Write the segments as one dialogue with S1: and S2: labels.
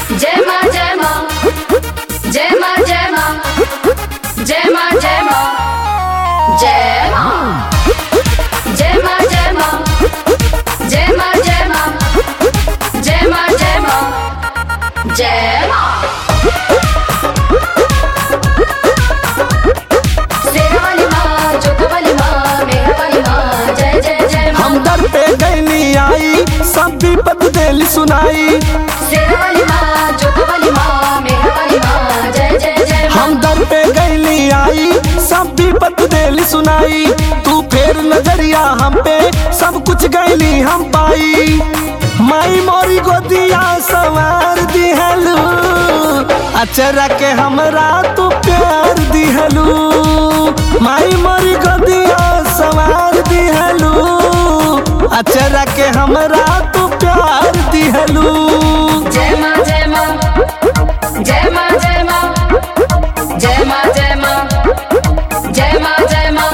S1: जय माँ जय माँ जय माँ जय माँ जय माँ जय माँ जय माँ जय माँ जय माँ जय माँ जय माँ जय माँ जय माँ जय माँ शेरा वाली माँ जोधा वाली माँ मेहरा वाली माँ जय जय जय माँ
S2: हम दर पे गैली आई सब विपद दिल सुनाई
S1: शेरा वाली माँ जोधा वाली माँ मेहरा वाली माँ जय जय जय माँ
S2: हम दर पे गैली आई सब विपद दिल सुनाई तू फेर नजरिया हम पे सब कुछ गैली हम पाई माई मोरी गोदिया सवार दिहलू अचरा के हमरा तू प्यार दिहलू माई मोरी गोदिया सवार दिहलू अचरा के हमरा तू प्यार दिहलू
S1: जय माँ जय माँ जय माँ जय माँ जय माँ जय माँ जय माँ जय माँ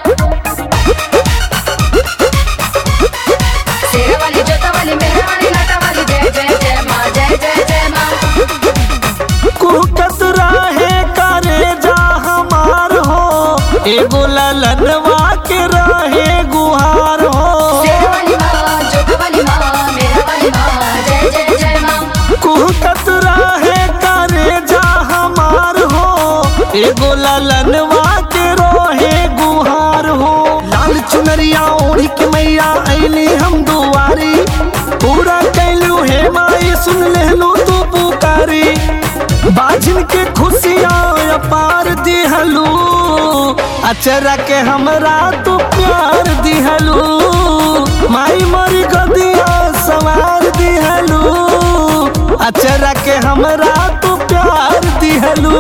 S1: शेरा वाली जोता वाली मेहरा वाली लाटा वाली जय जय जय माँ जय जय जय माँ
S2: कुहकत रहे करे जा हमार हो एगो ललनवा के रहे गुहार हो
S1: शेरा वाली माँ जोता वाली माँ मेहरा वाली माँ जय जय जय माँ
S2: कुहकत रहे करे जा हमार हो एगो ललनवा के रहे गुहार हो लाल चुनरिया ओढ़ के मैया ऐली हम दुआरी पूरा कैलू हे माई सुन लेलू तू पुकारी बाजिन के खुशियाँ अपार दिहलू अचरा के हमरा तू प्यार दिहलू माई मोरी गदिया सवार दिहलू अचरा के हमरा तू प्यार दिहलू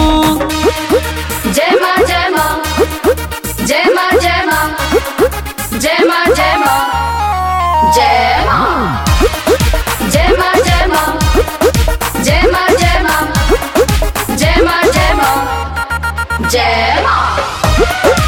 S1: जय माँ जय माँ जय माँ जय माँ जय माँ जय माँ जय माँ जय माँ जय माँ जय माँ जय माँ जय माँ जय माँ जय माँ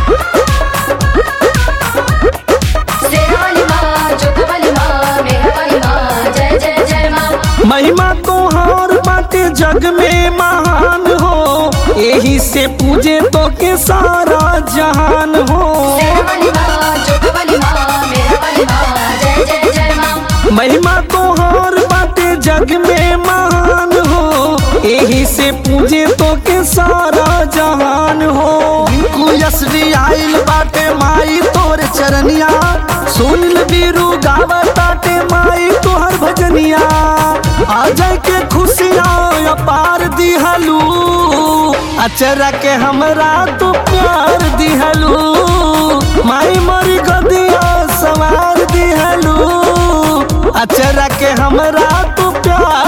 S1: शेरा वाली माँ जोधा वाली माँ मेहरा वाली माँ जय जय जय माँ
S2: महिमा तोहार बाटे जग में महान हो यही से पूजे तो के सारा जहान हो
S1: शेरा वाली माँ जोधा वाली माँ मेहरा वाली माँ जय जय जय माँ
S2: महिमा तोहार बाटे जग में महान हो यही से पूजे तो के सारा जहान हो इनको यसरी आइल बाटे माई तोर चरनिया सुनिल बीरू गावा ताटे माई तोहर भजनिया आ जाए के खुशियाँ अपार दिहलू अचरा के हमरा तू प्यार दिहलू माई मोरी गदिया सवार दिहलू अचरा के हमरा तू प्यार